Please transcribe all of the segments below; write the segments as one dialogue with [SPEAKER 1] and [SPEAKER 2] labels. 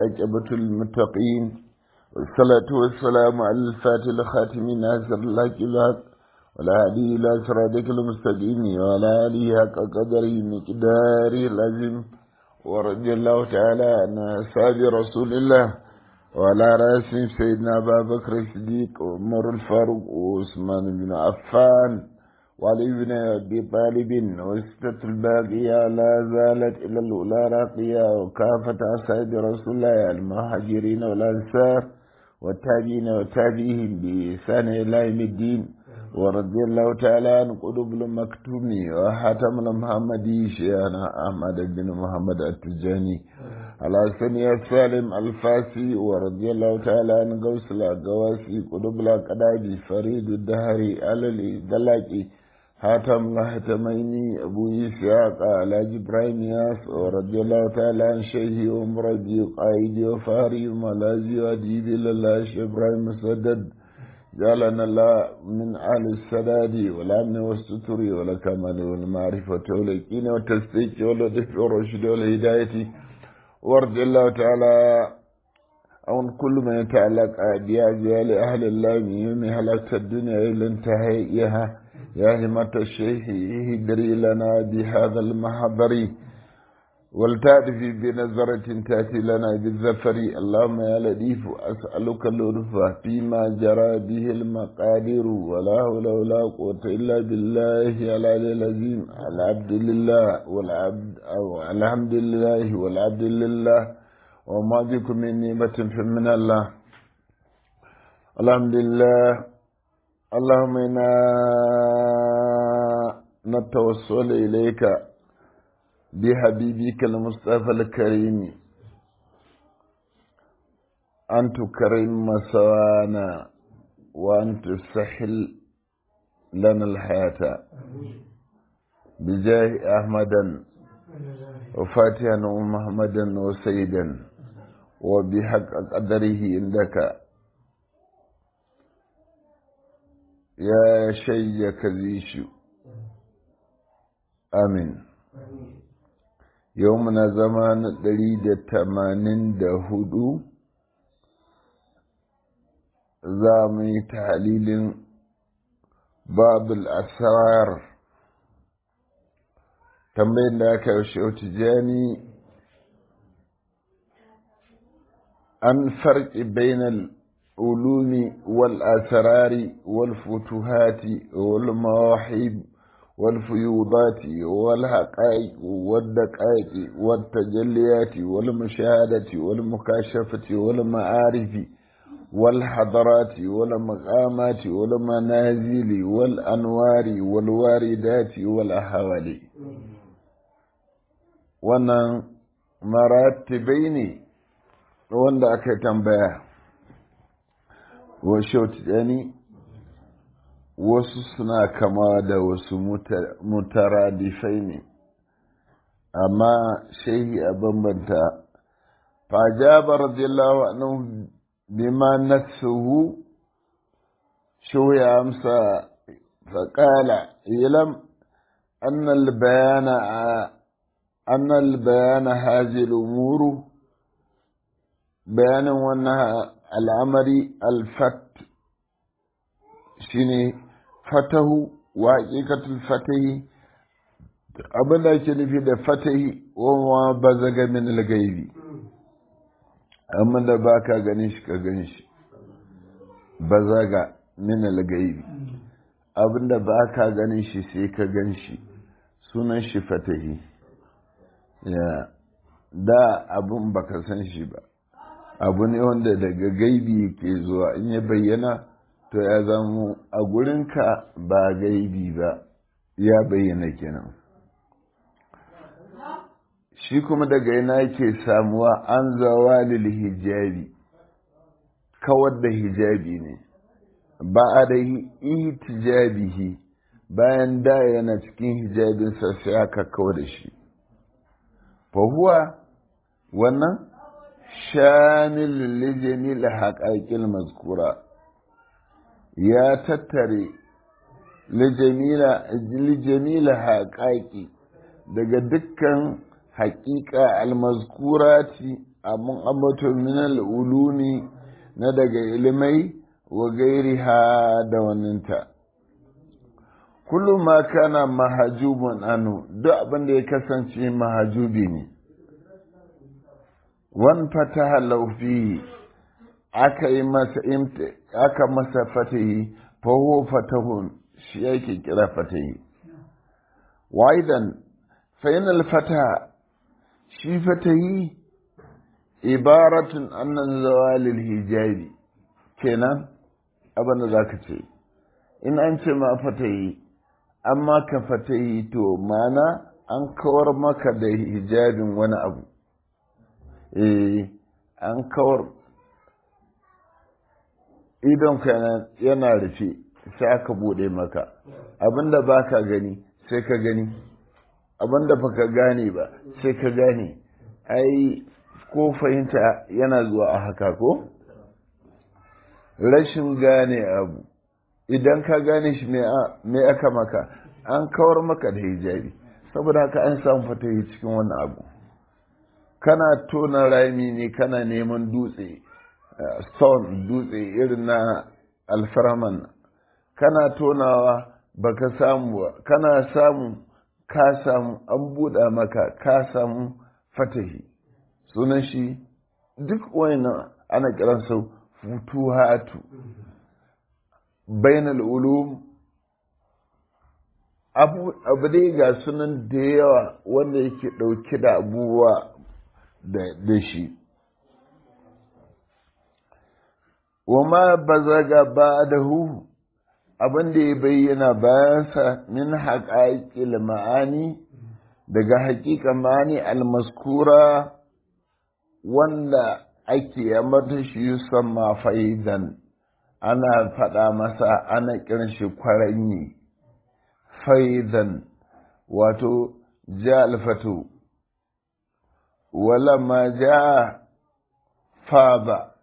[SPEAKER 1] عقبة المتقين والصلاة والسلام على الفاتح الخاتم ناصر الله الحق ولا هدي إلى صراطك المستقيم ولا آله حق قدره مقداره العظيم ورضي الله تعالى عن أصحاب رسول الله وعلى رأسهم سيدنا أبا بكر الصديق وعمر الفاروق وعثمان بن عفان وعلي بن أبي طالب وستة الباقية لا زالت إلى الأولى راقية وكافة أصحاب رسول الله المهاجرين والأنصار والتابعين وتابعيهم بإحسان إلى يوم الدين ورضي الله تعالى عن قلوب المكتوم وحاتم المحمدي شيخنا أحمد بن محمد التجاني على سني السالم الفاسي ورضي الله تعالى عن غوث الأقواسي قلوب الأقداجي فريد الدهري على الدلاكي حاتم الهتميني أبو إسحاق على إبراهيم ياس ورضي الله تعالى عن شيخي ومربي قائدي وفاري وملازي وأديبي لله شيخ إبراهيم مسدد جعلنا الله من آل السداد والأمن والستر والكمال والمعرفة واليقين والتصديق واللطف والرشد والهداية وارض الله تعالى عن كل ما يتعلق بأجيال أهل الله من يوم هلكت الدنيا إلى انتهائها يا همة الشيخ اهدري لنا بهذا المحضر ولتأتي بنظرة تأتي لنا بالزفر اللهم يا لطيف أسألك اللطف فيما جرى به المقادير ولا حول ولا قوة إلا بالله العلي العظيم العبد لله والعبد أو الحمد لله والعبد لله وما بكم من نعمة فمن الله الحمد لله اللهم إنا نتوسل إليك بحبيبك المصطفى الكريم أن تكرم مسوانا وأن تسهل لنا الحياة بجاه أحمدا وفاتحا ومحمدا وسيدا وبحق قدره عندك يا شي كذيش آمين yau muna zama na ɗari da tamanin da hudu za mu yi talilin babul asrar tambayin da aka yi shauti jani an farki bainal ulumi wal asrari wal futuhati wal mawahib والفيوضات والحقائق والدقائق والتجليات والمشاهدة والمكاشفة والمعارف والحضرات والمقامات والمنازل والأنوار والواردات والأحوال wannan maratibai ne wanda aka tambaya wa shautani wasu suna kama da wasu mutaradifai ne amma shehi a bambanta fajaba radiyallahu anhu bima nafsuhu shu ya amsa faƙala ilam annal bayana annal bayana hazi umuru bayanin wannan al'amari alfat shine fatahu wa haƙiƙatul fatahi abin da ake nufi da fatahi wa ba zaga min gaibi amma da ba ka ganin shi ka gan shi ba zaga min gaibi abin da ba ka ganin shi sai ka gan shi sunan shi fatahi ya da abin ba ka san shi ba abu ne wanda daga gaibi ke zuwa in ya bayyana to ya zamo a gurinka ba gaibi ba ya bayyana kenan shi kuma daga yana ke samuwa an zawa hijabi kawar da hijabi ne ba a da ihtijabihi bayan da yana cikin hijabinsa sai aka kawar da shi fahuwa wannan shamil lijamil haƙaƙil mazkura ya tattare lijamila haƙaƙi daga dukkan haƙiƙa almazkurati abun ambato minal ulumi na daga ilimai wa gairiha da waninta kullum ma kana mahajubun anu duk abin da ya kasance mahajubi ne wan fataha laufi aka yi masa aka masa fatahi fa huwa fatahun shi yake kira fatahi waidan fa inal fataha shi fatahi ibaratun annan zawalil hijabi kenan abin da za ka ce in an ce ma fatahi amma ka fatahi to mana an kawar maka da hijabin wani abu eh an kawar idon ka yana rufe sai aka bude maka abinda ba ka gani sai ka gani abinda ba ka gane ba sai ka gane ai ko fahimta yana zuwa a haka ko rashin gane abu idan ka gane shi me aka maka an kawar maka da hijabi saboda haka an samu fatahi cikin wannan abu kana tona rami ne kana neman dutse stone dutse irin na alfaraman kana tonawa baka samu ba kana samu ka samu an buɗa maka ka samu fatahi sunan shi duk wayannan ana kiransa futuhatu bainal ulum abu abu dai ga sunan da yawa wanda yake ɗauke da abubuwa da shi wama bazaga ba'dahu abin da ya bayyana bayansa min haƙaƙil ma'ani daga haƙiƙa ma'ani almaskura wanda ake mata shi yusamma faidan ana faɗa masa ana kiran shi kwaranyi faidan wato ja alfatu wala ma ja faba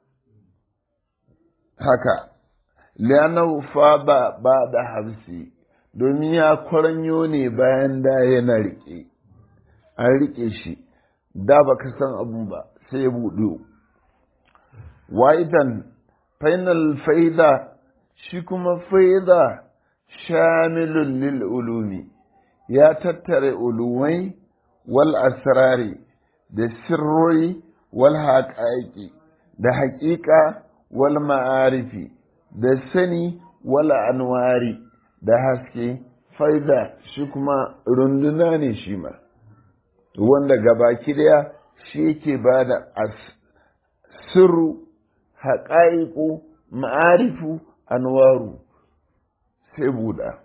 [SPEAKER 1] haka liyanar faba ba da hamsi domin ya kwaranyo ne bayan da yana riƙe an riƙe shi da baka san abun ba sai ya buɗe waidan fainal faida shi kuma faida shamilun lil ulumi ya tattare ulumai wal asrari da sirroi wal haƙaƙi da haƙiƙa wal ma'arifi da sani wal anwari da haske faida shi kuma runduna ne shi ma wanda gabaki daya shi yake ba da sirru haƙa'iƙu ma'arifu anwaru sai buɗa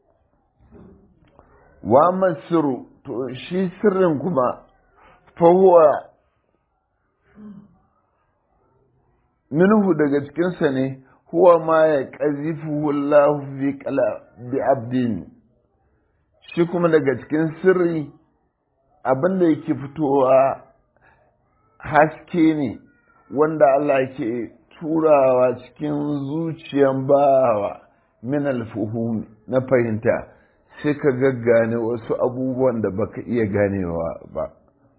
[SPEAKER 1] wa masiru to shi sirrin kuma fahuwa minhu daga cikinsa ne huwa ma ya ƙazifu Allah bi abdin shi kuma daga cikin sirri abinda yake fitowa haske ne wanda Allah ke turawa cikin zuciyan bawa min alfuhumi na fahimta sai ka gaggane wasu abubuwan da baka iya ganewa ba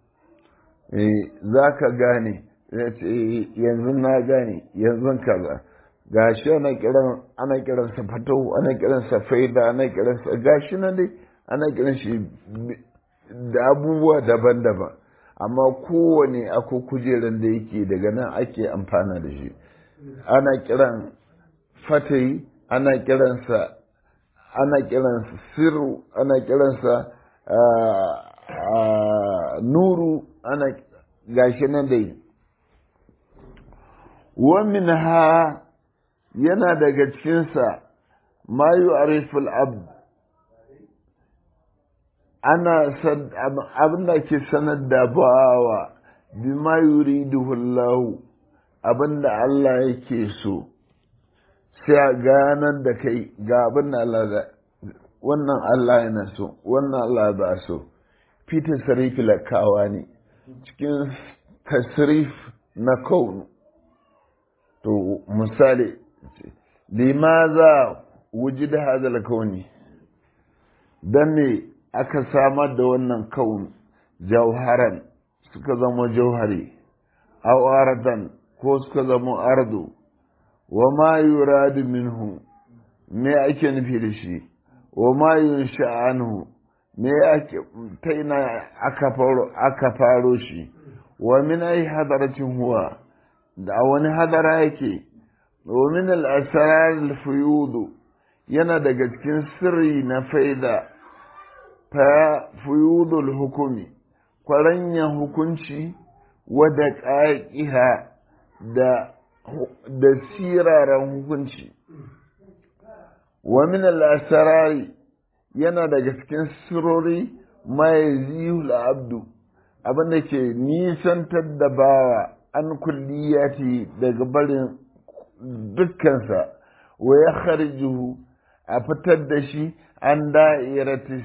[SPEAKER 1] za ka gane yanzu na gane yanzu kaza gashi ana kiran ana kiransa fatau ana kiransa faida ana kiransa gashi nan dai ana kiran shi da abubuwa daban-daban amma kowane ako kujeran da yake daga nan ake amfana da shi ana kiran fatayi ana kiransa ana kiransa sirru ana kiransa nuru ana gashi nan dai wamin ha yana daga cikinsa ma yi ariful abd ana abin da ke sanar da bawa bi ma yuriduhu Allah abin da Allah yake so sai a ganar da kai ga abin da Allah da wannan Allah yana so wannan Allah ba so fita sarifi lakawa ne cikin tasrif na kaunu to misali limaza wujid hadal kauni dan ne aka samar da wannan kaun jauharan suka zama jauhari aw ardan ko suka zama ardu wa ma yuradu minhu me ake nufi da shi wa ma yunsha anhu me ake ta ina aka faro aka faro shi wa min ay hadaratin huwa da wani hadara yake wa min al asrar al fuyud yana daga cikin sirri na faida fa fuyudul hukumi kwaranyan hukunci wadda ƙaƙiha da da siraran hukunci wa min al-asrari yana daga cikin sirori mai zihul abdu abinda ke nisantar da bawa an kulliyati daga barin dukkansa wa ya kharjuhu a fitar da shi an da'irati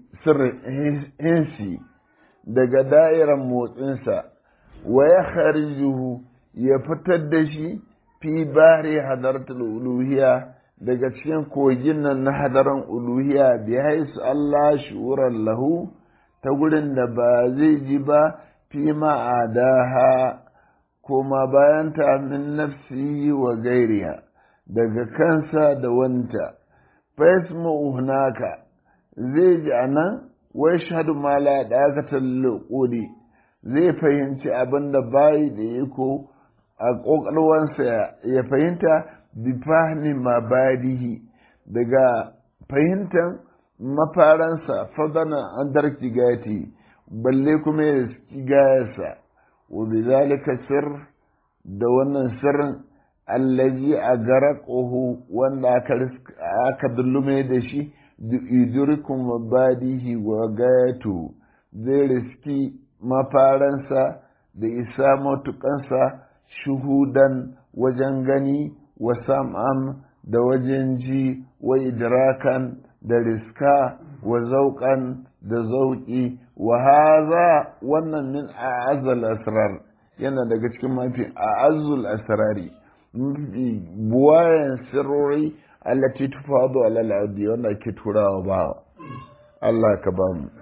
[SPEAKER 1] sirrin daga da'iran motsinsa wa ya kharjuhu ya fitar da shi fi bari hadartul uluhiyya daga cikin kogin nan na hadaran uluhiyya bi haisu Allah shuran lahu ta gurin da ba zai ji ba fi ma'adaha kuma bayan ta min nafsi wa gairiya daga kansa da wanta fasmu hunaka zai ji anan wai shahadu ma la dakatar luqudi zai fahimci abin da bayi da iko a ƙwaƙwalwansa ya fahimta bi fahmi mabadihi daga fahimtar mafaransa fadana an darki gati balle kuma ya gayarsa wa bi zalika sir da wannan sirrin allazi a garaƙohu wanda aka dullume da shi idurikun mabadihi wa gayatu zai riski mafaransa da isa matukansa shuhudan wajen gani wa sam'an da wajen ji wa idrakan da riska wa zauƙan da zauƙi wa haza wannan min a'azzal asrar yana daga cikin mafi a'azzul asrari mafi buwayen sirrori allati tufadu ala al'adi wanda ke turawa ba Allah ka ba mu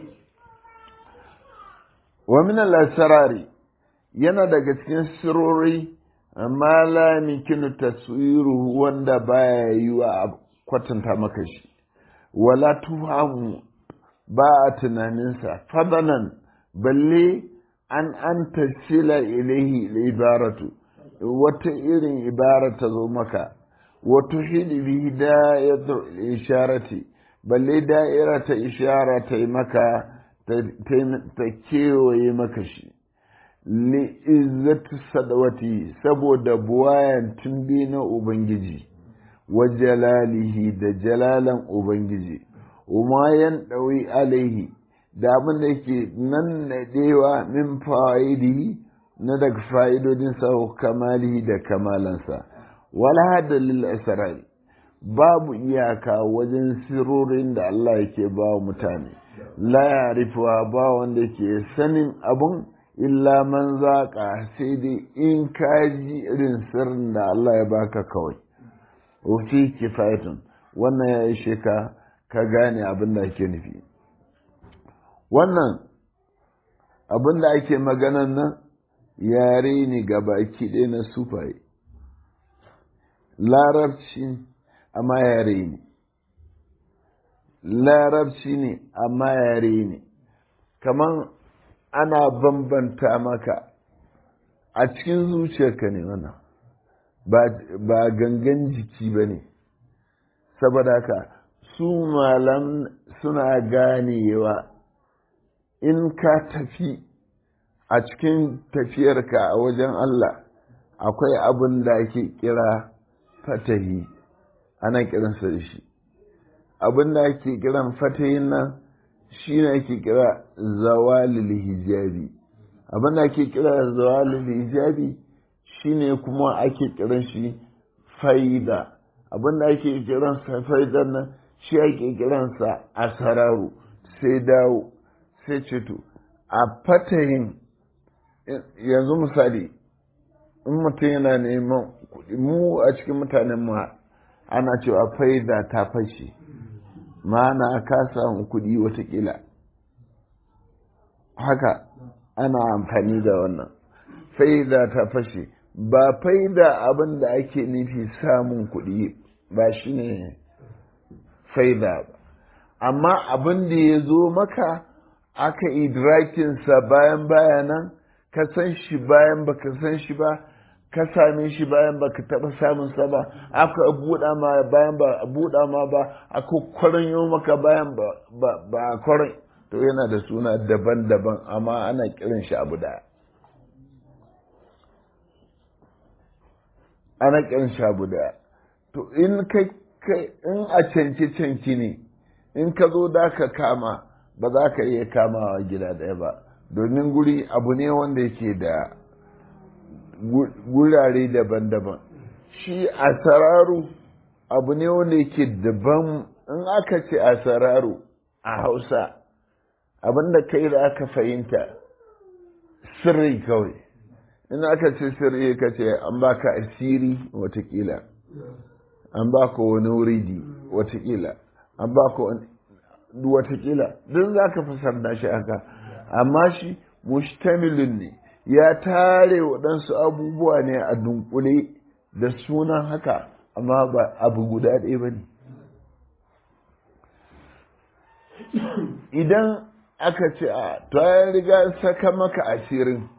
[SPEAKER 1] wa min al-asrari yana daga cikin sirrori amma la yumkinu taswiruhu wanda baya yiwa a kwatanta maka shi wala tuhamu ba a tunaninsa fadanan balle an an tasila ilaihi ibaratu wata irin ibara ta zo maka wato hidi bihi da'iratul isharati balle da'ira ta ishara ta yi maka ta kewaye maka shi li izzatu sadawati saboda buwayan tumbi na ubangiji wa jalalihi da jalalan ubangiji umayan ɗawi alaihi da abin da yake nan nadewa min fa'idi na daga fa'idodin sa kamalihi da kamalansa wala hada lil asrar babu iyaka wajen sirorin da Allah yake ba wa mutane la ya'rifuwa ba wanda ke sanin abun illa man zaƙa sai dai in ka ji irin sirrin da Allah ya baka kawai wuce kifayatun wannan ya ishe ka ka gane abin da ake nufi wannan abin da ake maganan nan yare ne ga baki ɗaya na sufaye larabci amma yare ne larabci ne amma yare ne kamar ana bambanta maka a cikin zuciyarka ne wannan ba gangan jiki ba ne saboda haka su malam suna ganewa in ka tafi a cikin tafiyarka a wajen Allah akwai abin da ake kira fatahi ana kiransa da shi abin da ake kiran fatahin nan shi ne ake kira zawalil hijabi abin da ake kira zawalil hijabi shi ne kuma ake kiran shi faida abin da ake kiran sa faida nan shi ake kiransa asararu sai dawo sai ceto a fatahin yanzu misali in mutum yana neman kuɗi mu a cikin mutanen mu ana cewa faida ta fashe ma'ana ka samu kuɗi watakila haka ana amfani da wannan faida ta fashe ba faida abin da ake nufi samun kuɗi ba shi ne faida ba amma abin da ya zo maka aka idrakinsa bayan bayanan ka san shi bayan baka san shi ba ka same shi bayan baka taɓa samun sa ba aka buɗa ma bayan ba buɗa ma ba aka kwaranyo maka bayan ba ba kwaran to yana da suna daban-daban amma ana kiran shi abu da ana kiran shi abu da to in kai in a canci canki ne in ka zo da ka kama ba za ka iya kamawa gida ɗaya ba domin guri abu ne wanda yake da gurare daban-daban shi a sararu abu ne wanda yake daban in aka ce a sararu a hausa abinda kai da aka fahimta sirri kawai in aka ce sirri ka ce an baka asiri watakila an baka wani wuridi watakila an baka wani watakila don za ka fasarda shi haka amma shi mustamilin ne ya tare waɗansu abubuwa ne a dunkule da sunan haka amma ba abu guda ɗaya ba ne idan aka ce a to an riga saka maka asirin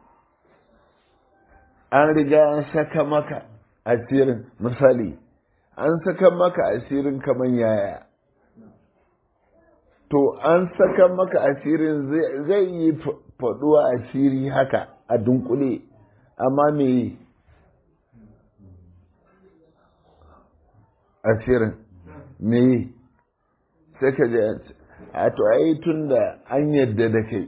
[SPEAKER 1] an riga an saka maka asirin misali an saka maka asirin kamar yaya to an saka maka asirin zai yi faɗuwa asiri haka a dunkule amma me asirin me sai ka je a to ai tun da an yadda da kai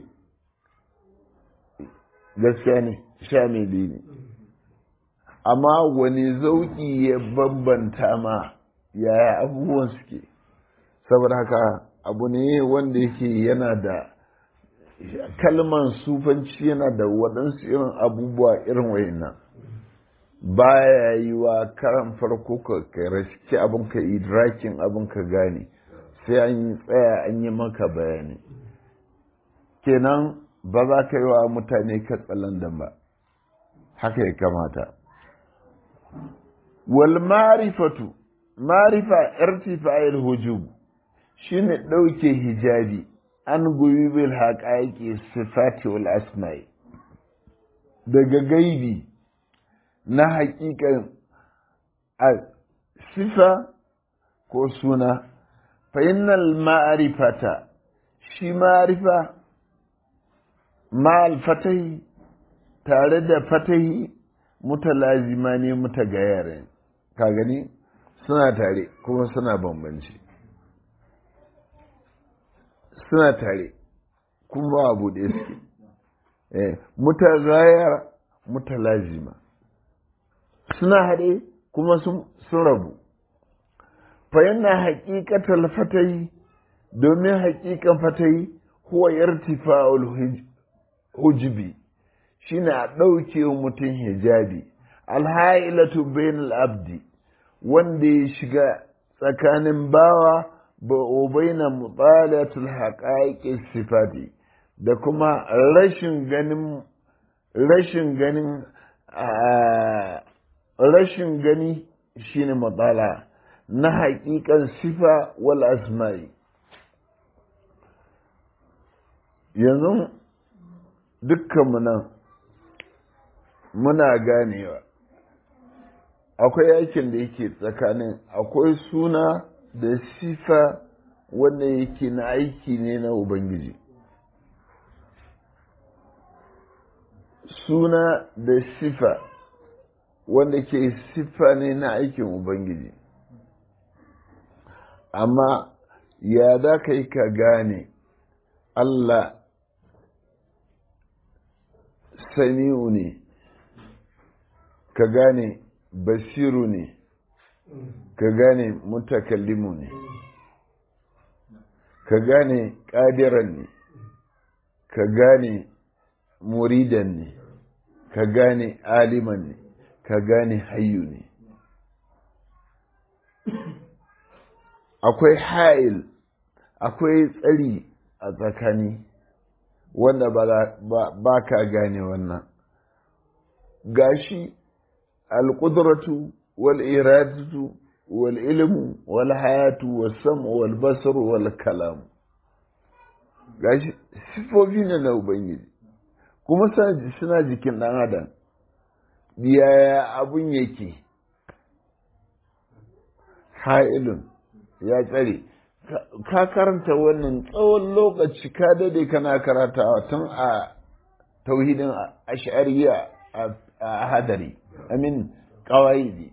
[SPEAKER 1] gaskiya ne sha mai ne amma wani zauki ya bambanta ma yaya abubuwan suke saboda haka abu ne wanda yake yana da kalman sufanci yana da waɗansu irin abubuwa irin wayannan baya yi wa karan farko ka raski abin ka idrakin abin ka gane sai an yi tsaya an yi maka bayani kenan ba za ka yi wa mutane katsalandan ba haka ya kamata wal marifatu marifa irtifa'il hujub shine ɗauke hijabi an goyi bil haƙaƙi sifati wal asma'i daga gaibi na haƙiƙan a sifa ko suna fa'innal ma'arifata shi ma'arifa ma'al fatahi tare da fatahi mutalazima ne mutagayarin ka gani suna tare kuma suna bambanci suna tare kuma ba abu da suke mutagayar mutalazima suna haɗe kuma sun rabu fayanna haƙiƙatar fatayi domin haƙiƙan fatayi huwa yartifa'ul hujibi shine a ɗauke mutum hijabi alha'ilatu bainal abdi wanda ya shiga tsakanin bawa ba baina mutalatul haqaiqis sifati da kuma rashin ganin rashin ganin rashin gani shine matsala na haƙiƙan sifa wal asma'i yanzu dukkanmu nan muna ganewa akwai aikin da yake tsakanin akwai suna da sifa wanda yake na aiki ne na ubangiji suna da sifa wanda ke siffa ne na aikin ubangiji amma ya za ka yi ka gane allah sami'u ne ka gane basiru ne ka gane mutakallimu ne ka gane ƙadiran ne ka gane muridan ne ka gane aliman ne ka gane hayyu ne akwai ha'il akwai tsari a tsakani wanda ba ka gane wannan gashi alƙudratu wal iradatu wal ilmu wal hayatu wal sam'u wal basaru wal kalam gashi sifofi ne na ubangiji kuma suna jikin ɗan adam yaya abun yake ha'ilun ya tsare ka karanta wannan tsawon lokaci ka dade kana karatawa tun a tauhidin ash'ariya a hadari amin kawaidi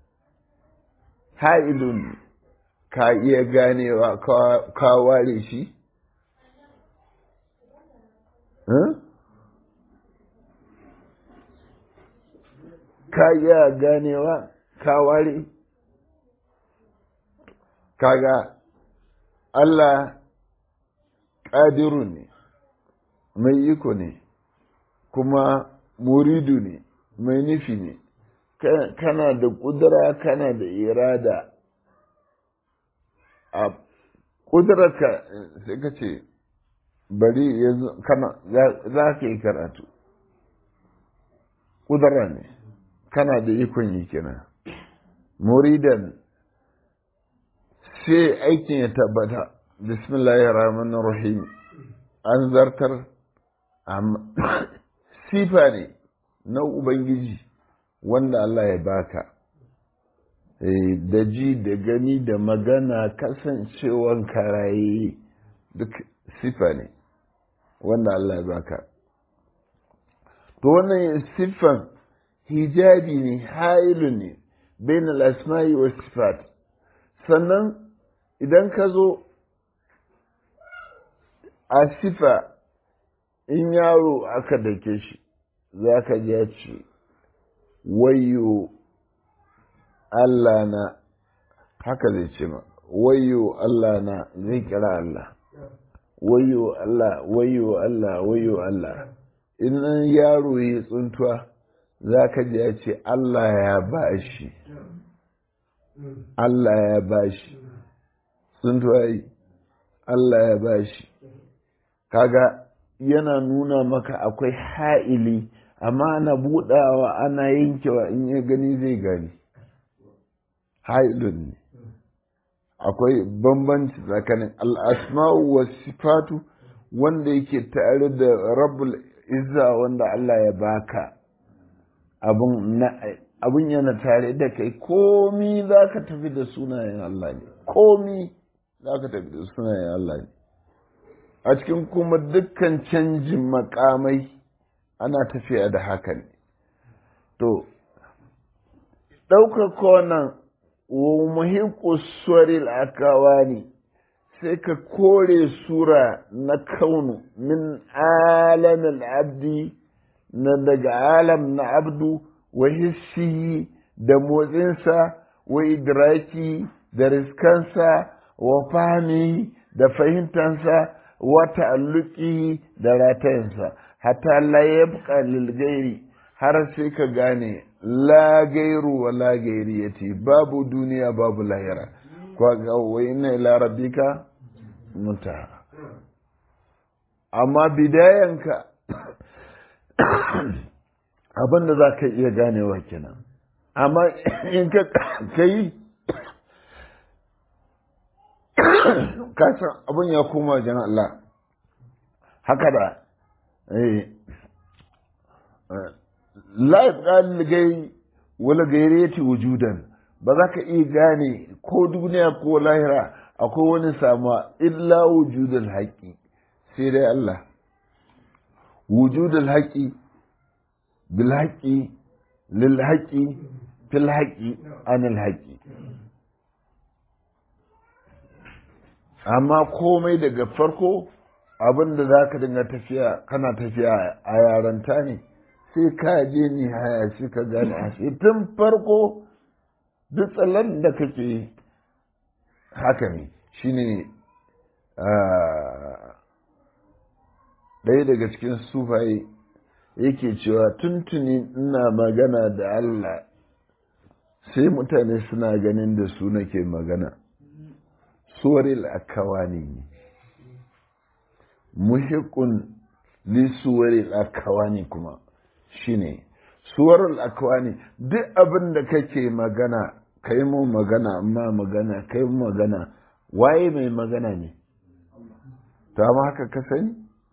[SPEAKER 1] ha'ilun ka iya ganewa ka ware shi ka iya ganewa ka ware kaga Allah ƙadiru ne mai iko ne kuma muridu ne mai nufi ne kana da ƙudura kana da irada a ƙudurarka sai ka ce bari yanzu kana za ka yi karatu ƙudura ne kana da ikon yi kenan muridan sai aikin ya tabbata bismillahir rahmanir rahim an zartar sifa ne na ubangiji wanda Allah ya baka da ji da gani da magana kasancewan karaye duk sifa ne wanda Allah ya baka to wannan siffan hijabi ne hailu ne bain al-asma'i was sifat sannan idan ka zo a sifa in yaro aka dake shi za ka ja ce wayo Allah na haka zai ce ma wayo Allah na zai kira Allah wayo Allah wayo Allah wayo Allah in yaro ya tsuntuwa za ka ji ya ce Allah ya ba shi Allah ya ba shi tsuntuwa yi Allah ya ba shi kaga yana nuna maka akwai ha'ili amma ana budawa ana yankewa in ya gani zai gani ha'ilun ne akwai bambanci tsakanin al'asma'u wa sifatu wanda yake tare da rabbul izza wanda Allah ya baka abun yana tare da kai komi za ka tafi da sunayen Allah ne komi za ka tafi da sunayen Allah ne a cikin kuma dukkan canjin makamai ana tafiya da haka ne to ɗaukar konan wa muhiku suwaril akawa ne sai ka kore sura na kaunu min alamin abdi na daga alam na abdu wa hissihi da motsinsa wa idraki da riskansa wa fahimi da fahimtansa wa ta'alluki da ratayensa hatta la yabqa lil gairi har sai ka gane la gairu wa la gairiyati babu duniya babu lahira kwa ga wa inna ila rabbika muntaha amma bidayanka abin da za ka iya ganewa kenan amma in ka kai kasan abin ya koma wajen Allah haka da la gai wala gaireti wujudan ba za ka iya gane ko duniya ko lahira akwai wani sama illa wujudul haƙi sai dai Allah wujudul haƙi bil haƙi lil haƙi fil haƙi anil haƙi amma komai daga farko abin da za ka dinga tafiya kana tafiya a yaranta ne sai ka je ni haya shi ka gane a shi tun farko duk tsallan da kake haka ne shine ɗaya daga cikin sufaye yake cewa tuntuni ina magana da Allah sai mutane suna ganin da su nake magana suwaril akawani ne muhiqqun li suwaril akawani kuma shine suwarul akwani duk abin da kake magana kai mu magana amma magana kai mu magana waye mai magana ne to amma haka ka sani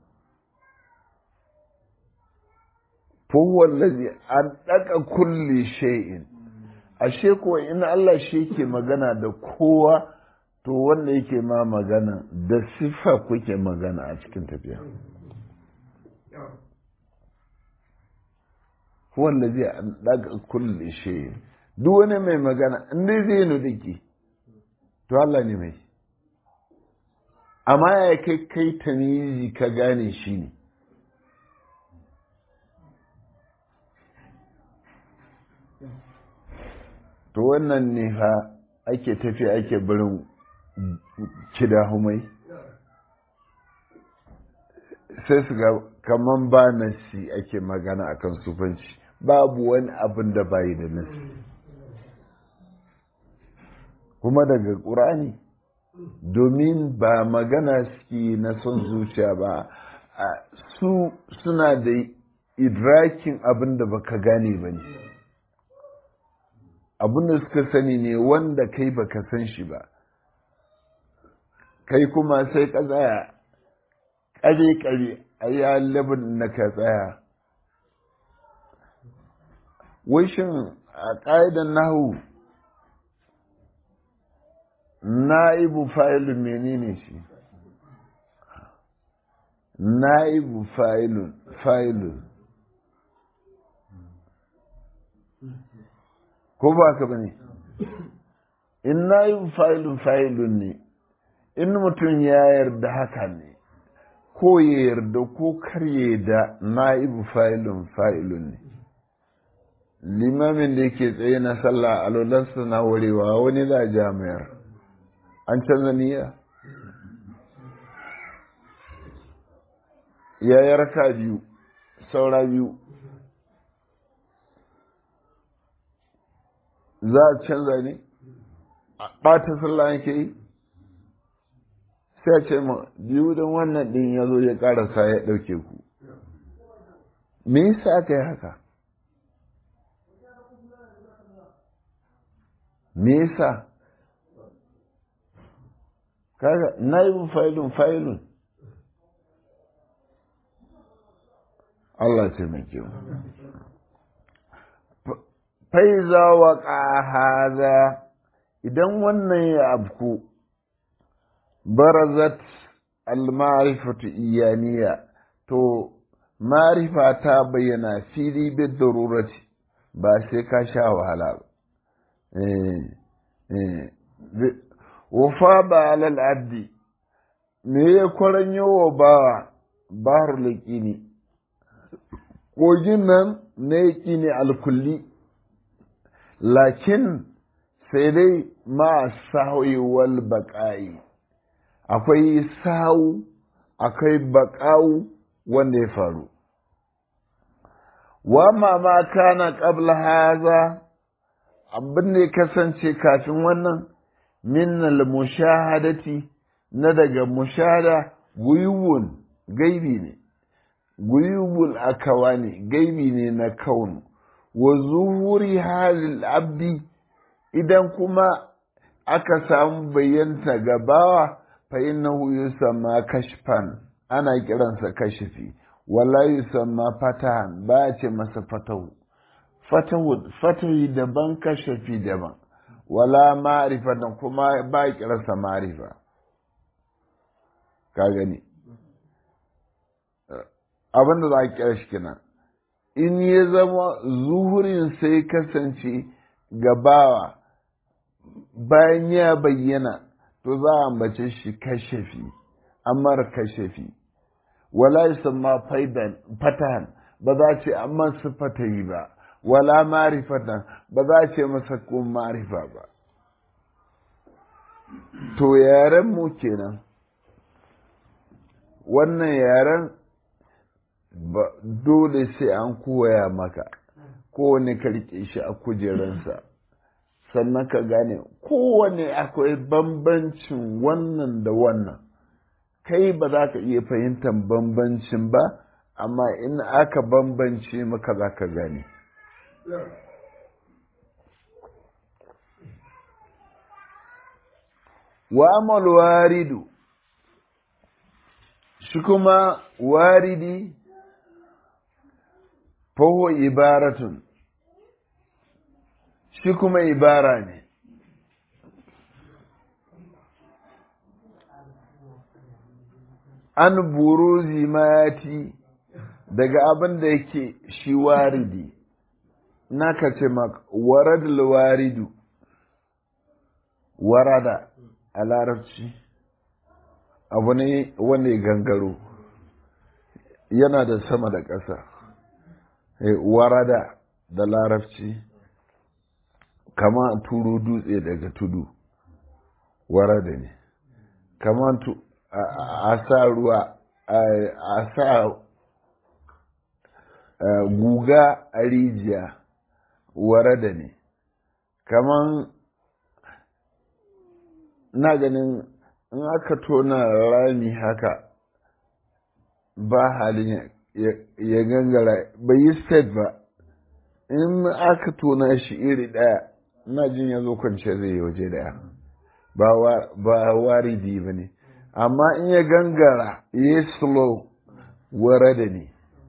[SPEAKER 1] fowar lazi an ɗaka kulle shay'in ashe kuwa in Allah shi ke magana da kowa to wanda yake ma magana da siffa kuke magana a cikin tafiya wanda zai an daga kulle shi duk wani mai magana inda zai nudiki to Allah ne mai amma ya kai kai tamizi ka gane shi ne to wannan ne ha ake tafi ake barin kida humai sai su ga kaman ba nasi ake magana akan sufanci babu wani abin da bayi da nasi kuma daga ƙurani domin ba magana suke na son zuciya ba su suna da idrakin abin da baka gane ba ne abin da suka sani ne wanda kai baka san shi ba kai kuma sai ka tsaya ƙare-ƙare a yi labin na ka tsaya wishin a ƙa'idan nahu na'ibu fa'ilun menene shi na'ibu fa'ilun fa'ilun ko ba ka ba ne in na'ibu fa'ilun fa'ilun ne in mutum ya yarda haka ne ko ya yarda ko kar ya yarda na'ibu fa'ilun fa'ilun ne limamin da yake tsaye na sallah alolansa na warewa wani za a jami'ar an canza niyya ya yi raka biyu saura biyu za a canza ne ɓata sallah yake yi sai ce ma biyu don wannan ɗin ya zo ya ƙarasa ya ɗauke ku me yasa aka yi haka me yasa kaga naibin failun failun Allah ce mai kyau faiza wa haza idan wannan ya abku barazat al-ma'rifatu iyaniya to ma'rifa ta bayyana fili bi darurati ba sai ka sha wahala ba wafa ba alal abdi me ya kwaranyo wa bawa bahar laƙini kogin nan na yaƙi ne alkulli lakin sai dai ma sahoyi wal baƙa'i akwai sahu akwai baƙa'u wanda ya faru wa ma ma kana qabla haza abin da ya kasance kafin wannan minnal mushahadati na daga mushahada guyubun gaibi ne guyubul akawa ne gaibi ne na kaunu wa zuhuri halil abdi idan kuma aka samu bayyanta gabawa fa innahu yusamma kashfan ana kiransa kashifi wala yusamma fatahan ba ce masa fatahu fatahi daban kashafi daban wala ma'rifa da kuma ba kiransa ma'rifa ka gani abin da za a kira shi kenan in ya zama zuhurin sai kasance gabawa bayan ya bayyana to za a ambace shi kashafi amar kashafi wala yusamma faidan fatahan ba za ce amma su fatahi ba wala marifatan ba za ce masa ko marifa ba to yaren mu kenan wannan yaren dole sai an koya maka kowane ka rike shi a kujeransa sannan ka gane kowane akwai bambancin wannan da wannan kai ba za ka iya fahimtar bambancin ba amma in aka bambance maka za ka gane wa amal waridu shi kuma waridi faho ibaratun shi kuma ibara ne an buruzi mati daga abin da yake shi waridi na ka ce waradul waridu warada a larabci abu ne wanda ya gangaro yana da sama da ƙasa warada da larabci kama turo dutse daga tudu warada ne kama a sa ruwa a sa guga a rijiya warada ne kaman na ganin in aka tona rami haka ba halin ya gangara bai yi state ba in aka tona shi iri ɗaya na jin ya zo kwance zai yi waje ɗaya ba waridi ba ne amma in ya gangara ya slow warada ne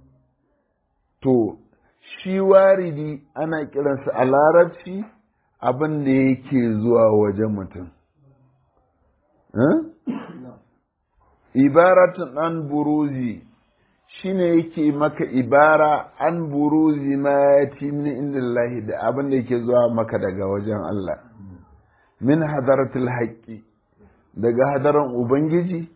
[SPEAKER 1] to shi waridi ana kiransa a larabci abin da yake zuwa wajen mutum ibaratun an buruzi shine yake maka ibara an buruzi ma ya ci min indillahi da abin da yake zuwa maka daga wajen Allah min hadaratul haƙƙi daga hadaran ubangiji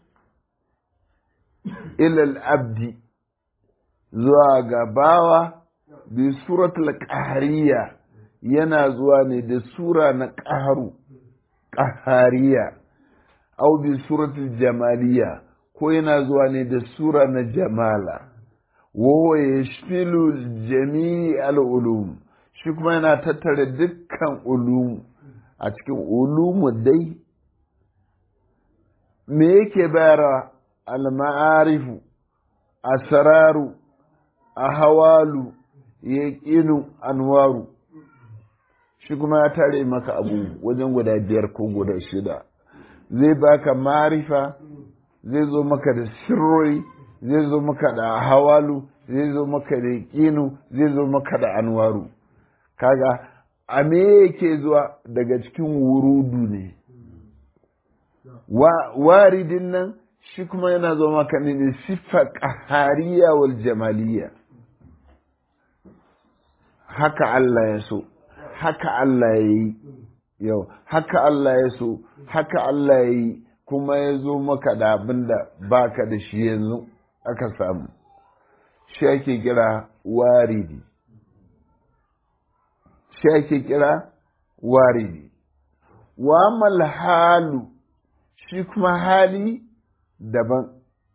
[SPEAKER 1] ilal abdi zuwa ga bawa bi suratul qahariya yana zuwa ne da sura na qaharu qahariya au bi suratul jamaliya ko yana zuwa ne da sura na jamala wa yashmilu jami'al ulum shi kuma yana tattara dukkan ulum a cikin ulumu dai me yake bayarwa al-ma'arifu asraru ahawalu yaqinu anwaru shi kuma ya tare maka abu wajen guda biyar ko guda shida zai baka marifa zai zo maka da sirrori zai zo maka da hawalu zai zo maka da yaqinu zai zo maka da anwaru kaga a me yake zuwa daga cikin wurudu ne waridin nan shi kuma yana zo maka ne da siffa ƙahariya wal jamaliya haka Allah ya so haka Allah ya yi yau haka Allah ya so haka Allah ya yi kuma ya zo maka da abin da baka da shi yanzu aka samu shi ake kira waridi shi ake kira waridi wa mal halu shi kuma hali daban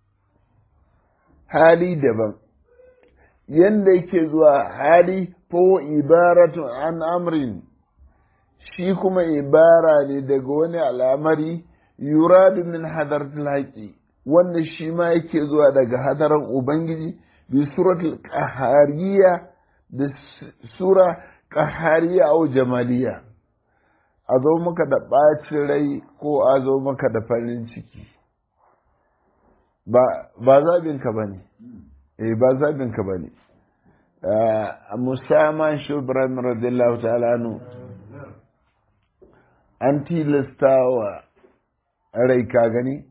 [SPEAKER 1] hali daban yanda yake zuwa hali ko ibaratun an amrin shi kuma ibara ne daga wani al'amari yuradu min hadaratul haƙi wanda shi ma yake zuwa daga hadaran ubangiji bi suratul qahariya da sura qahariya au jamaliya a zo maka da ɓacin rai ko a zo maka da farin ciki ba zaɓinka ba ne eh ba zaɓinka ba ne musamman shi ibrahim radiyallahu ta'ala nu an tilasta wa rai ka gani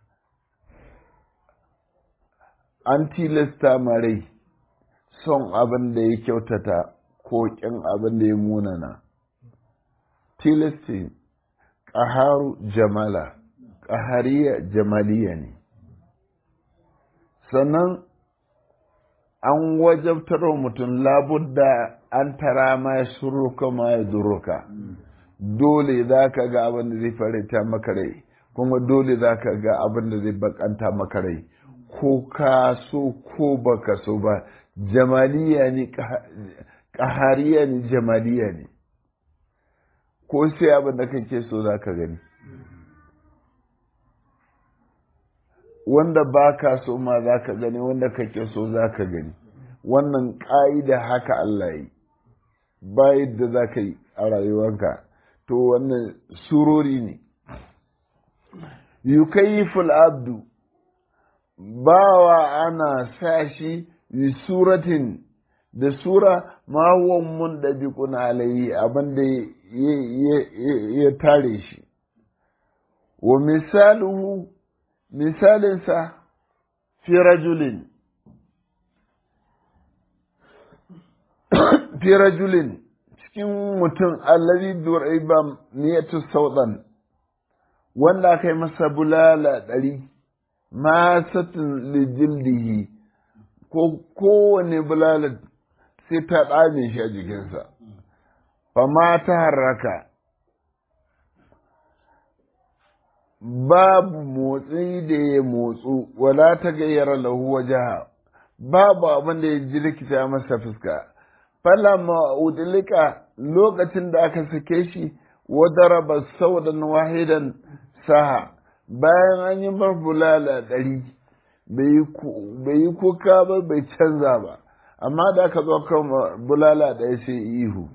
[SPEAKER 1] an tilasta ma rai son abin da ya kyautata ko ƙin abin da ya munana tilastin ƙaharu jamala ƙahariya jamaliya ne sannan an wajabtar wa mutum labudda an tara ma ya suruka ma ya duruka dole za ka ga abin da zai farita maka rai kuma dole za ka ga abin da zai bakanta maka rai ko ka so ko baka so ba jamaliya ne ƙahariya ne jamaliya ne ko sai abin da kake so za ka gani wanda ba ka so ma za ka gani wanda kake so za ka gani wannan ƙa'ida haka Allah yi ba yadda za ka yi a rayuwanka to wannan surori ne yukayyiful abdu bawa ana sa shi yi suratin da sura ma huwa mun ɗabiƙun alayhi abin da ya tare shi wa misaluhu misalinsa fi rajulin fi rajulin cikin mutum allazi duraiba niyatu saudan wanda aka yi masa bulala ɗari masatin lijildihi ko kowane bulala sai ta ɗame shi a jikinsa fama ta harraka babu motsi da ya motsu wala ta gayyara lahu wajaha babu abin da ya ji likita masa fuska falama udilika lokacin da aka sake shi wadaraba saudan wahidan saha bayan an yi bulala ɗari bai yi kuka ba bai canza ba amma da aka zo kan bulala ɗaya sai ihu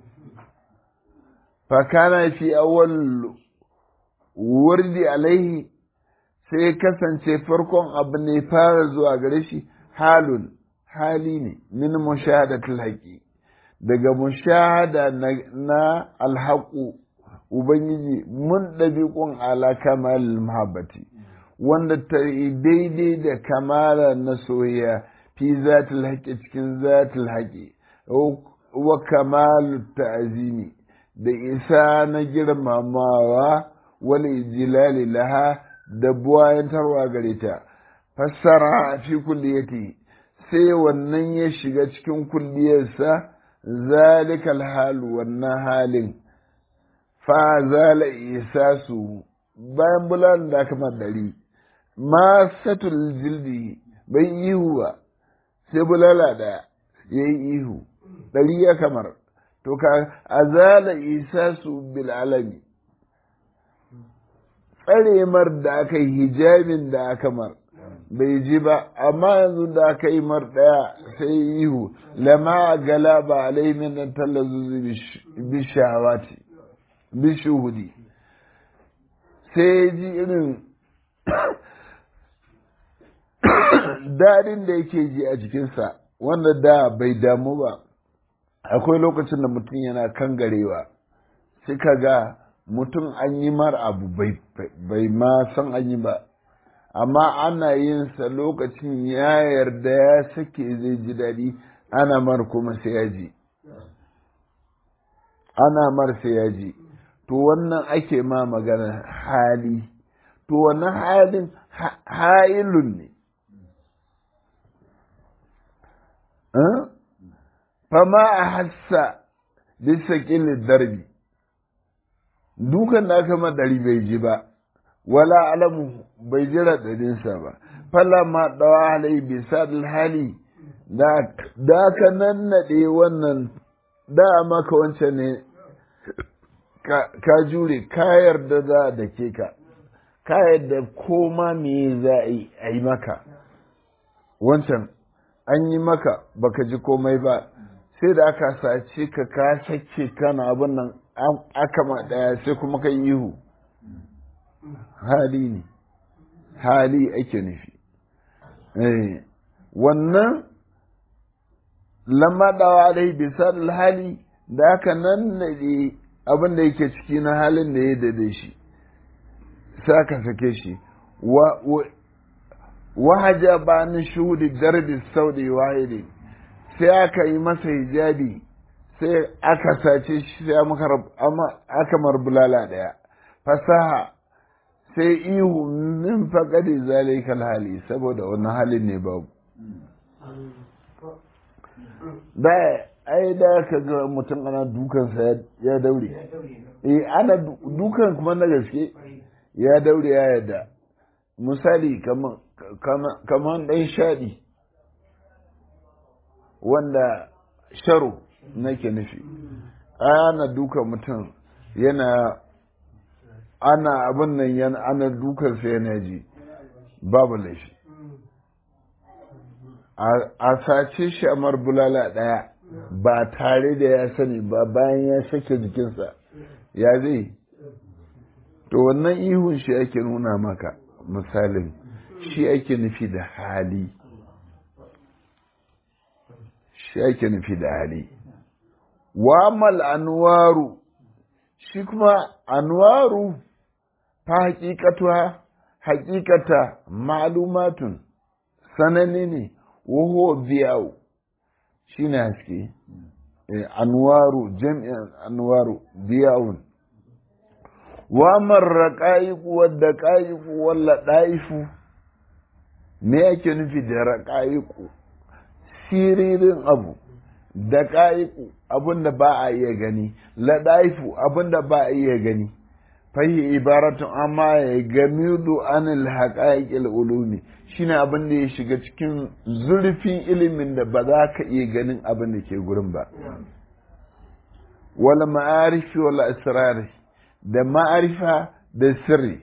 [SPEAKER 1] fakana fi awwal wurdi alaihi sai kasance farkon abu ne fara zuwa gare shi halun hali ne min mushahadatul haqi daga mushahada na alhaƙu ubangiji mun ɗabiƙun ala kamal muhabbati wanda ta daidai da kamala na soyayya fi zatul haƙi cikin zatul haƙi wa kamalu ta'azimi da isa na girmamawa wal ijlali laha da buwayantarwa gare ta fassara fi kulliyati sai wannan ya shiga cikin kulliyarsa zalikal halu wannan halin fa zala isasu bayan bulan da aka madari ma satul jildi bai ihu ba sai bulala da ya yi ihu ɗari ya kamar to ka azala isasu bil alami tsaremar da aka yi hijabin da aka mar bai ji ba amma yanzu da aka yi mar ɗaya sai ihu lama gala ba alai min nan tallazu bishawati bishuhudi sai ji irin daɗin da yake ji a jikinsa wanda da bai damu ba akwai lokacin da mutum yana kan garewa sai ka ga mutum an yi mar abu bai ma san an yi ba amma ana yin sa lokacin ya yarda ya sake zai ji daɗi ana mar kuma sai ya ji ana mar sai ya ji to wannan ake ma magana hali to wannan halin hailun ne fama a hassa bisa ƙilin darbi dukan da aka madari bai ji ba wala alamu bai ji raɗaɗinsa ba fala ma ɗawa halai bisa hali da aka nannaɗe wannan da maka wancan ne ka jure ka yarda za da ke ka ka yarda koma me za a yi maka wancan an yi maka baka ji komai ba sai da aka sace ka ka sace kana abin nan aka ma ɗaya sai kuma ka ihu hali ne hali ake nufi wannan lamma dawa alai bisa hali da aka nan naɗe abin da yake ciki na halin da ya dade shi sai aka sake shi wahaja ba ni shuhudi darbi saudi wahidi sai aka yi masa hijabi sai aka sace shi sai aka marbulala daya fasaha sai ihu min faƙaɗe zalikal hali saboda wani halin ne babu da ai da ka ga mutum ana dukansa ya daure eh ana dukan kuma na gaske ya daure ya yadda misali kamar ɗan shaɗi wanda sharo nake nufi ana duka mutum yana ana abin nan yana ana dukansa yana ji babu laifi a sace shi a marbulala ɗaya ba tare da ya sani ba bayan ya sake jikinsa ya zai to wannan ihun shi ake nuna maka misalin shi ake nufi da hali shi ake nufi da hali wamal anwaru shi kuma anwaru ta hakikatuwa hakikata ma'lumatun sanani ne waho biyawu shi ne haske anwaru jami'an anwaru biyawun wamar raƙa'iku wadda ƙa'iku walla ɗaifu me yake nufi da raƙa'iku siririn abu da ƙa'iku abinda ba a iya gani laɗaifu abinda ba a iya gani fahi ibaratun amma ya gamidu anil haƙa'iƙil ulumi shine abin da ya shiga cikin zurfin ilimin da ba za ka iya ganin abin da ke gurin ba wal ma'arifi wal asrari da ma'arifa da sirri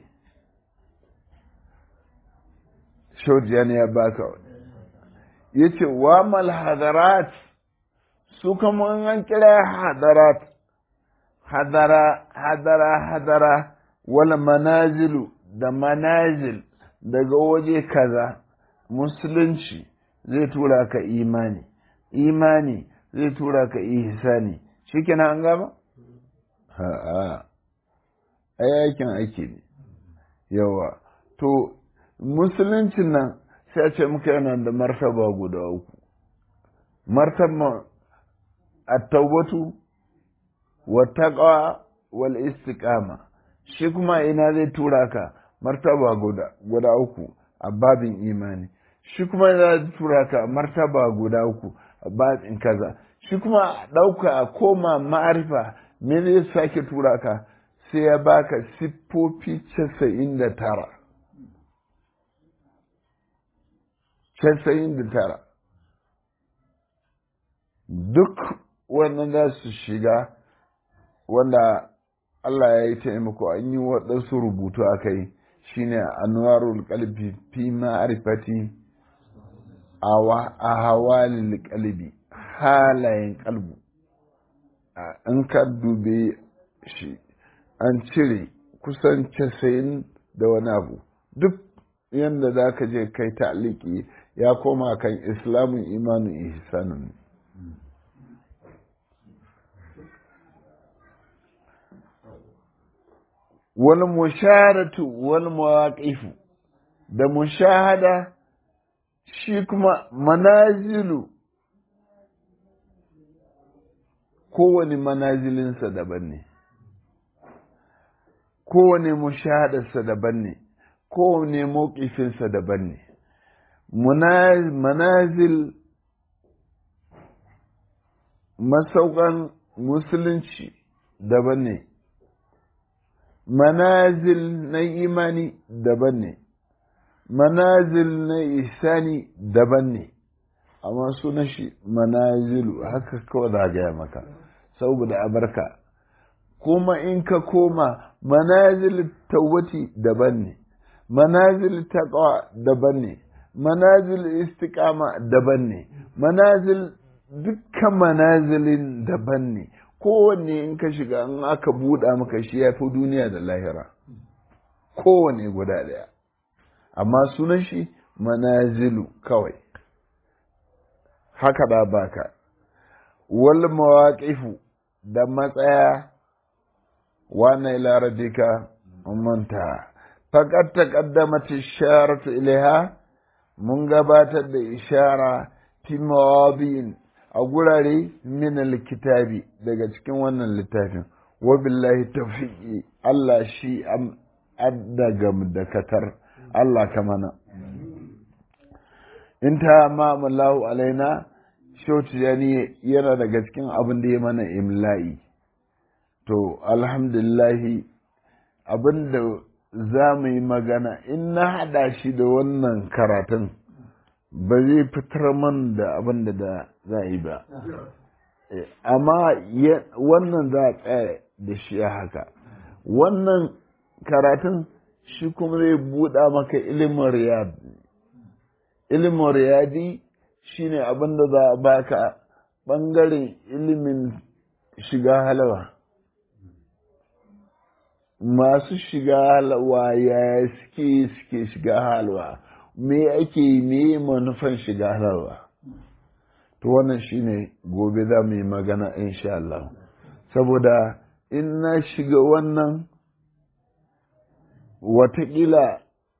[SPEAKER 1] shaujiyan ya baka ya ce wa mal hadarat su kama an kira hadarat hadara hadara hadara wal manazilu da manazil daga waje kaza musulunci zai tura ka imani imani zai tura ka ihsani shikenan an gaba ha'a aikin ake ne yawa to musuluncin nan sai a ce muka yana da martaba guda uku martaba at-taubatu wa taqwa wal istiqama shi kuma ina zai tura ka martaba guda guda uku a babin imani shi kuma ina zai tura ka martaba guda uku a babin kaza shi kuma ɗauka a koma ma'arifa me zai sake tura ka sai ya baka siffofi casa'in da tara casa'in da tara duk wannan za su shiga wanda Allah ya yi taimako an yi waɗansu rubutu a kai shine anwarul kalbi fi ma'arifati a hawalil kalbi halayen kalbu in ka dube shi an cire kusan casa'in da wani abu duk yadda za ka je kai ta'aliki ya koma kan islamun imanin ihsanun wal musharatu wal mawaqifu da mushahada shi kuma manazilu kowane manazilinsa daban ne kowane mushahadarsa daban ne kowane mawkifinsa daban ne manazil masaukan musulunci daban ne manazil na imani daban ne manazil na isani daban ne amma sunan shi manazilu haka kawai da gaya maka saboda abarka kuma in ka koma manazil tawbati daban ne manazil taqwa daban ne manazil istiqama daban ne manazil dukkan manazilin daban ne kowanne in ka shiga in aka buɗa maka shi ya fi duniya da lahira kowanne guda ɗaya amma sunan shi manazilu kawai haka da baka wal mawaqifu da matsaya wana ila rabbika manta faqad taqaddamat isharatu ilaiha mun gabatar da ishara fi mawadi'in a gurare min alkitabi daga cikin wannan littafin wa billahi tawfiqi Allah shi am addagam da katar Allah ka mana in ta ma'amallahu alaina shautu yani yana daga cikin abin da ya mana imla'i to alhamdulillahi abin da za mu yi magana in na haɗa shi da wannan karatun ba zai fitar man da abin da za a yi ba amma wannan za a tsaya da shi haka wannan karatun shi kuma zai buɗa maka ilimin riyad ilimin riyadi shine abin da za a baka ɓangaren ilimin shiga halawa masu shiga halawa ya suke suke shiga halawa me ake yi me manufan shiga halawa to wannan shine gobe za mu yi magana insha Allah saboda in na shiga wannan watakila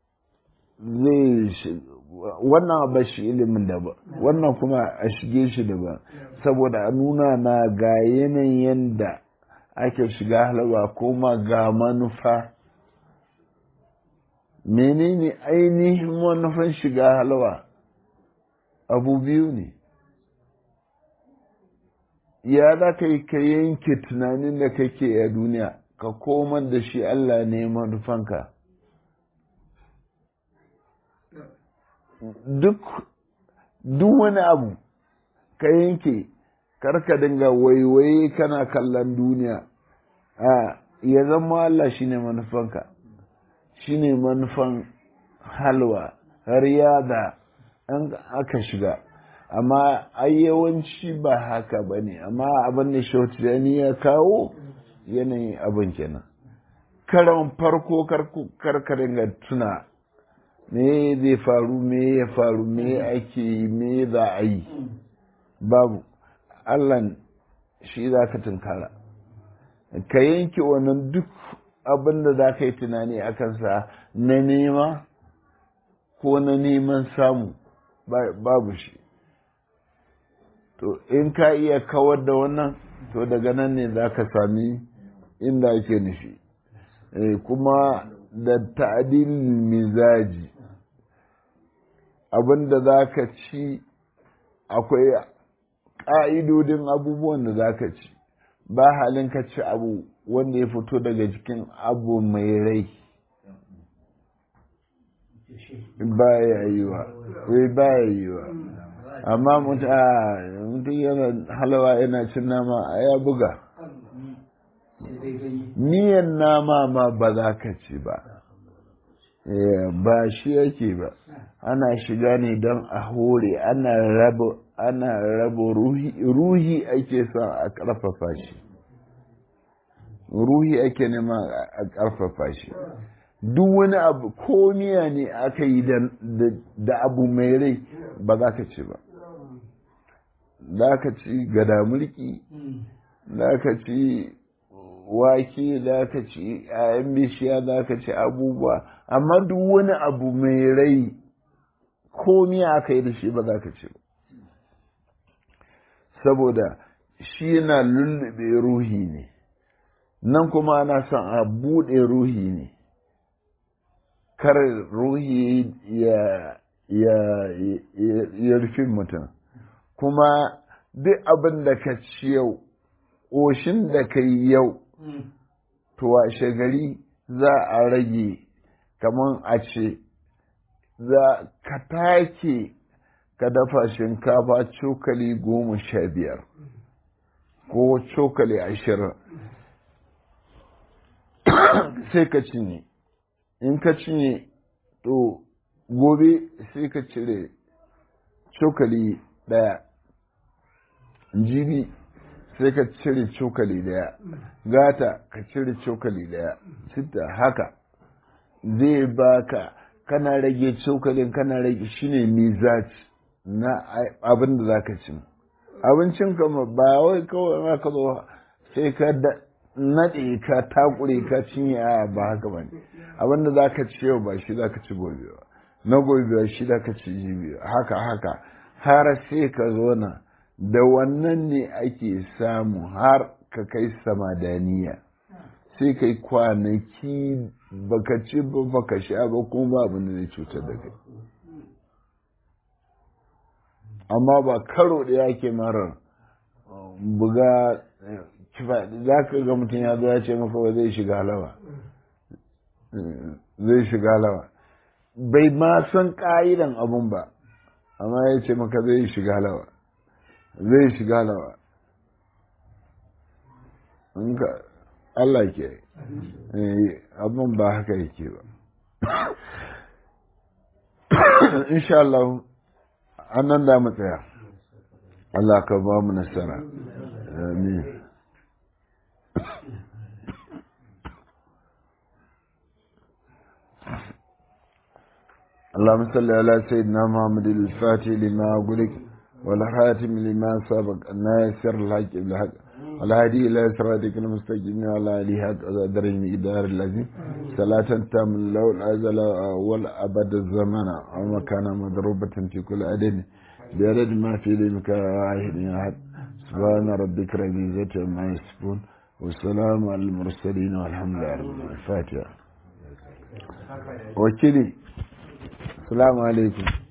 [SPEAKER 1] zai wannan ba shi ilimin da ba wannan kuma a shige shi da ba saboda a nuna na ga yanayin da ake shiga halwa kuma ga manufa menene ainihin manufan shiga halwa abu biyu ne ya za ka yi ka yanke tunanin da kake a duniya ka komar da shi Allah ne manufanka duk duk wani abu ka yanke karka dinga waiwaye kana kallon duniya a ya zama Allah shine manufanka shine manufan halwa har yada an aka shiga amma ai yawanci ba haka ba ne amma abin da shautani ya kawo yanayin abin kenan karan farko karkarin ga tuna me zai faru me ya faru me ake yi me za a yi babu allan shi za ka tunkara ka yanke wannan duk abin da za ka yi tunani a kansa na nema ko na neman samu babu shi to in ka iya kawar da wannan to daga nan ne za ka sami inda ake nufi kuma da ta'adil mizaji abinda za ka ci akwai ƙa'idodin abubuwan da za ka ci ba halin ka ci abu wanda ya fito daga jikin abu mai rai ba ya yi wa ba ya yi wa amma mutum yana halawa yana cin nama a ya buga miyan nama ma ba za ka ci ba ba shi yake ba ana shiga ne don a hore ana raba ana raba ruhi ruhi ake son a ƙarfafa shi ruhi ake nema a ƙarfafa shi duk wani abu ko miya ne aka yi da abu mai rai ba za ka ci ba za ka ci gada mulki za ka ci wake za ka ci ayan bishiya za ka ci abubuwa amma duk wani abu mai rai ko miya aka yi da shi ba za ka ci ba saboda shi yana lullube ruhi ne nan kuma ana son a buɗe ruhi ne kar ruhi ya ya rufe mutum kuma duk abin da ka ci yau ƙoshin da ka yi yau to washe gari za a rage kamar a ce za ka take ka dafa shinkafa cokali goma sha biyar ko cokali ashirin sai ka cinye in ka cinye to gobe sai ka cire cokali ɗaya jibi sai ka cire cokali daya gata ka cire cokali daya sita haka zai baka kana rage cokalin kana rage shine mizaj na abin da zaka ci abincin kama ba wai kawai ma ka zo sai ka naɗe ka takure ka cinye a ba haka ba ne abin da zaka ci yau ba shi zaka ci gobe ba na gobe ba shi zaka ci jibi haka haka har sai ka zo na da wannan ne ake samu har ka kai samadaniya sai kai kwanaki baka ci ba baka sha ba kuma ba abin da zai cutar da kai amma ba karo da yake marar buga za ka ga mutum ya zo ya ce maka ba zai shiga lawa zai shiga lawa bai ma san ƙa'idan abun ba amma ya ce maka zai shiga lawa zai shiga lawa ka Allah ke abin ba haka yake ba insha Allah annan da mu tsaya Allah ka ba mu nasara amin اللهم صل على سيدنا محمد الفاتح لما أغلق والخاتم لما سبق الناصر الحق بالحق والهادي إلى صراطك المستقيم وعلى آله حق قدر المقدار الذي صلاة تام له الأزل والأبد الزمن ومكان مضروبة في كل عدد بعدد ما في ذلك واحد أحد سبحان ربك رب العزة عما يصفون والسلام على المرسلين والحمد لله رب العالمين الفاتحة وكذي السلام عليكم